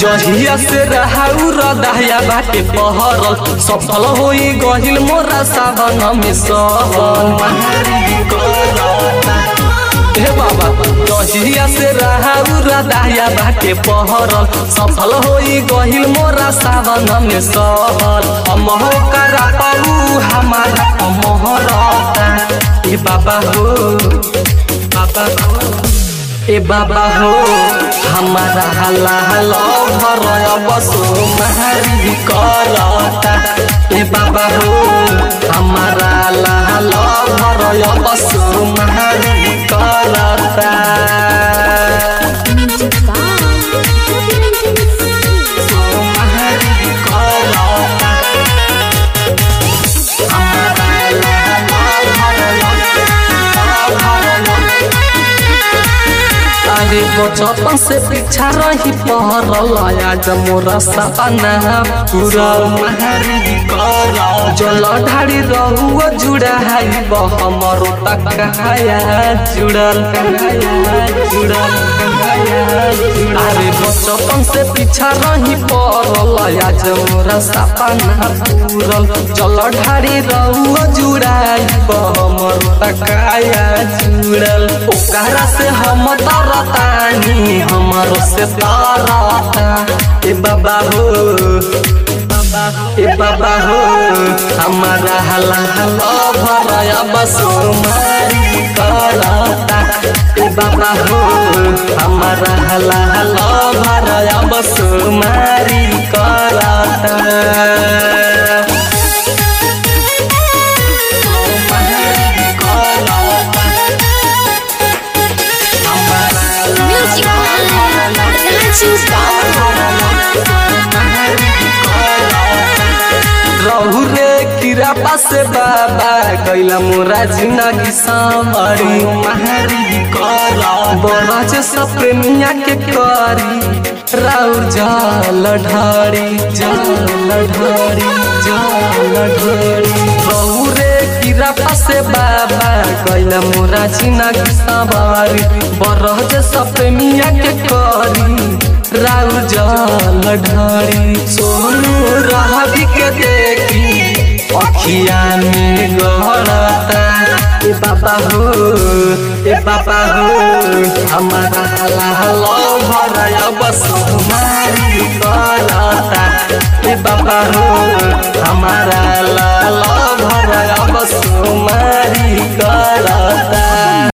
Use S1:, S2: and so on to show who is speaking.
S1: जहिया से रहाउ रदाया बाटे पहरल सफल होई गहिल मोरा सावन में सहल हे बाबा जहिया से रहाउ रदाया बाटे पहरल सफल होई गहिल मोरा सावन में सहल अमहो करा पाऊ हमारा अमहरता ए बाबा हो बाबा हो ए बाबा हो हमारा हला हला भरय बसो महरी करता ए बाबा हो हमारा हला हला भरय बसो महरी करता
S2: Music by
S1: सो महरी करता हमारा हला हला भरय भरय अरे बचपन से पीछा रही पहरल आज मोरा सपना पूरा महरी कर जल ढाड़ी रहुआ जुड़ा है हमरो तक कहाया जुड़ल कहाया जुड़ल कहाया जुड़ल। अरे बचपन से पीछा रही पड़ल आज मोरा सपना पूरल जल ढाड़ी रहुआ जुड़ा हमरो तक कहाया जुड़ल ओकरा से हम तरतानी हमारो से तारता ए बाबा हो ए बाबा हो हमारा हला हला भरया बसो मारी करता ए बाबा हो हमारा हला हला भरया बसो मारी करता
S2: Music by Dancing
S1: रहु रे किरा पासे बाबा कैला मोरा जिंदगी सामरी महरी कर बरज सपनिया के करी राउर जल ढारी जल ढारी जल ढारी रहु रे किरा पासे बाबा कैला मोरा जिंदगी सामरी बरज सपनिया के करी राउ जल ढारी सोनू रहबी के देखी अखिया में गड़ता ए बाबा हो ए बाबा हो हमारा लाल भरया बस मारी करता ए बाबा हो हमारा लाल भरया बस मारी करता